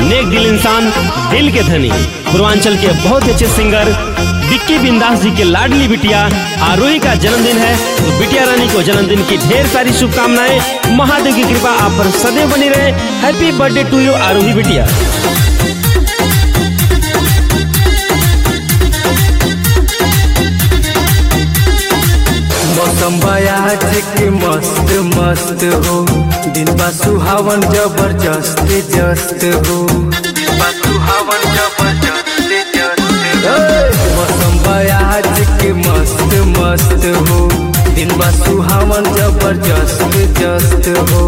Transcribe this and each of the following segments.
नेक दिल इंसान दिल के धनी पूर्वांचल के बहुत ही अच्छे सिंगर विक्की बिंदास जी के लाडली बिटिया आरोही का जन्मदिन है तो बिटिया रानी को जन्मदिन की ढेर सारी शुभकामनाएं महादेव की कृपा आप पर सदैव बनी रहे happy birthday to you Aarohi बिटिया मौसम बयाज के मस्त मस्त हो दिन बा सुहावन जबरदस्त जस्त हो सुहावन जबरदस्त जस्त मौसम बयाज के मस्त मस्त हो दिन बा सुहावन जबरदस्त जस्त हो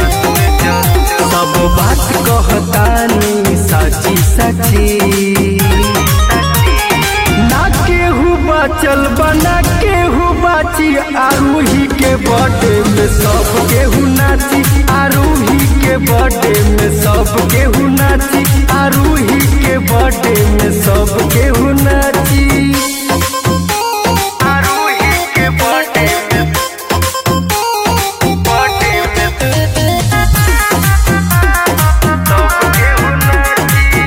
सब बात कहतानी साची साची ना केहू बाचल बना केहू बाची आरूही के बर्थडे में सब केहू नाची आरूही के बर्थडे में सब केहू नाची आरूही के बर्थडे में सब केहू नाची आरूही के बर्थडे में बर्थडे में सब केहू नाची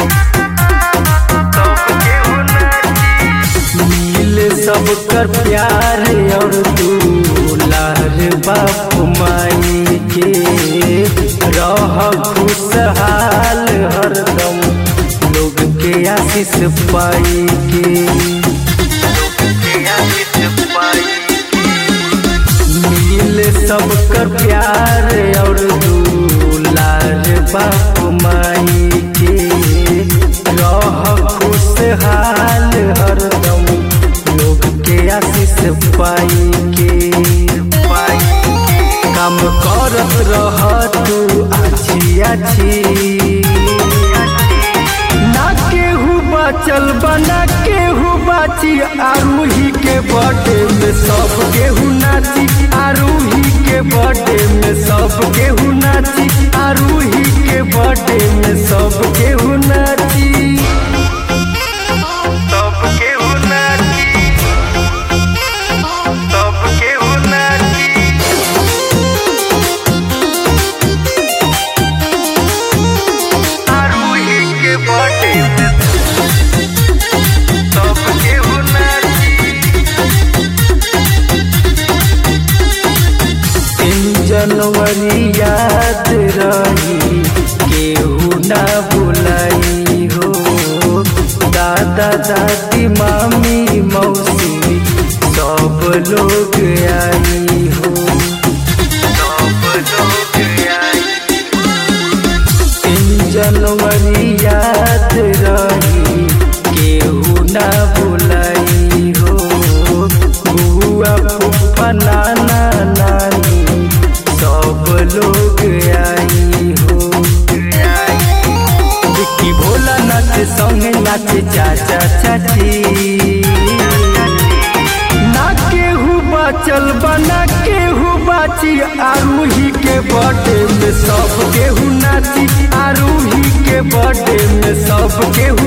सब केहू नाची मिले सबकर प्यार और दुलार बाप माई के रह खुशहाल हरदम लोग के आशीष पाई के मिले सबकर प्यार और दुलार बाप माई के रह खुशहाल हरदम लोग के आशीष पाई के काम करत रह तू आछी आछी ना केहू बाचल बना केहू बाची आरूही के बर्थडे में सब केहू नाची आरूही के बर्थडे में सब केहू नाची आरूही के बर्थडे में सब केहू नाची सब केहू नाची सब केहू नाची आरूही के बर्थडे में सब केहू नाची तीन जनवरी याद रही केहू ना बुलाई हो दादा दादी मामी मौसी सब लोग आई हो सब लोग आई तीन जनवरी याद रही केहू ना बुलाई हो बुआ फूफा नाना नानी सब लोग आई हो विक्की भोला नाच संगे नाच चाचा चाची ना केहू बाचल बना केहू बाची आरूही के बर्थडे में सब केहू नाची आरूही के बर्थडे में सब केहू